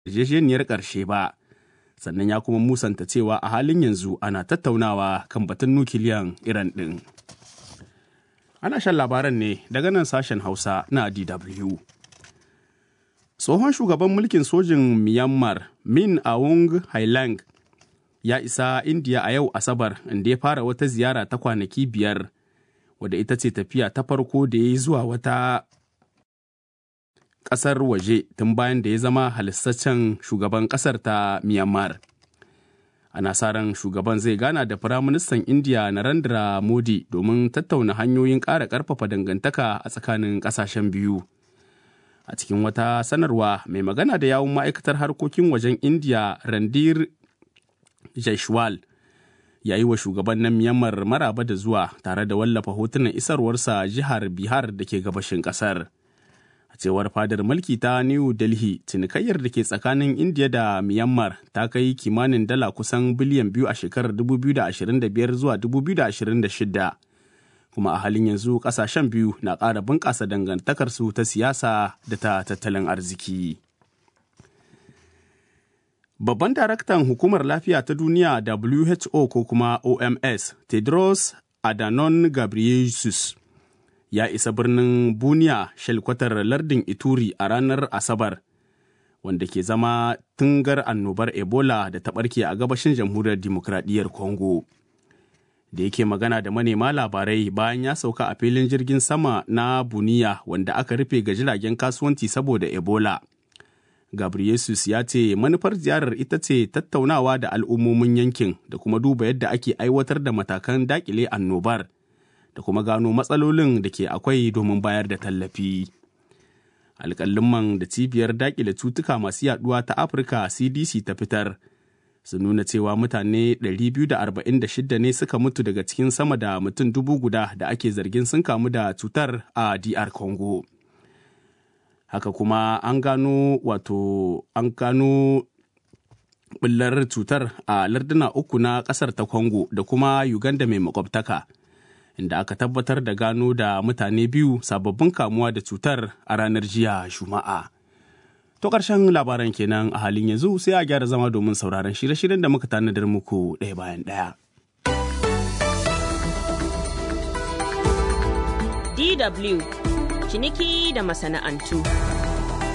yarjejeniyar ƙarshe ba sannan ya kuma musanta cewa a halin yanzu ana tattaunawa kan batun nukiliyan iran ɗin ana shan labaran ne daga nan sashen hausa na dw tsohon shugaban mulkin sojin myanmar min aung hailang ya isa indiya a yau asabar inda ya fara wata ziyara ta kwanaki biyar wadda ita ce tafiya ta farko da ya yi zuwa wata ƙasar waje tun bayan da ya zama halistaccen shugaban ƙasar ta myanmar ana sa ran shugaban zai gana da firaministan indiya narendra modi domin tattauna hanyoyin ƙara ƙarfafa dangantaka a tsakanin ƙasashen biyu a cikin wata sanarwa mai magana da yawun ma'aikatar harkokin wajen indiya randir jaishwal ya yi wa shugaban na myanmar maraba da zuwa tare da wallafa hotunan isarwarsa jihar bihar da ke gabashin kasar a cewar fadar mulki ta new delhi cinikayyar da ke tsakanin indiya da myanmar ta kai kimanin dala kusan biliyan biyu a shekarar 2025 zuwa 2026 kuma a halin yanzu kasashen biyu na ƙara bunƙasa dangantakarsu ta siyasa da ta tattalin arziki. Babban daraktan Hukumar Lafiya ta Duniya WHO ko kuma OMS, Tedros Adhanom Ghebreyesus, ya isa birnin Buniya shelkwatar lardin Ituri a ranar Asabar, wanda ke zama tungar annobar Ebola da ta ɓarke a gabashin jamhuriyar Dimokuraɗiyyar Congo. Da yake magana da manema labarai bayan ya sauka a filin jirgin sama na Buniya wanda aka rufe ga jiragen kasuwanci saboda Ebola. Gabriesus ya ce manufar ziyarar ita ce tattaunawa da al'ummomin yankin da kuma duba yadda ake aiwatar da matakan dakile annobar da kuma gano matsalolin da ke akwai domin bayar da tallafi. Alƙalin da cibiyar dakile cutuka masu yaduwa ta Afirka CDC ta fitar sun nuna cewa mutane 246 ne suka mutu daga cikin sama da mutum dubu guda da ake zargin sun kamu da cutar a DR Congo. haka kuma an gano wato an gano bullar cutar a larduna uku na kasar ta congo da kuma uganda mai makwabtaka inda aka tabbatar da gano da mutane biyu sababbin kamuwa da cutar a ranar jiya juma'a to ƙarshen labaran kenan a halin yanzu sai a gyara zama domin sauraron shirye-shiryen da muka tanadar muku ɗaya bayan ɗaya DW ciniki da masana'antu.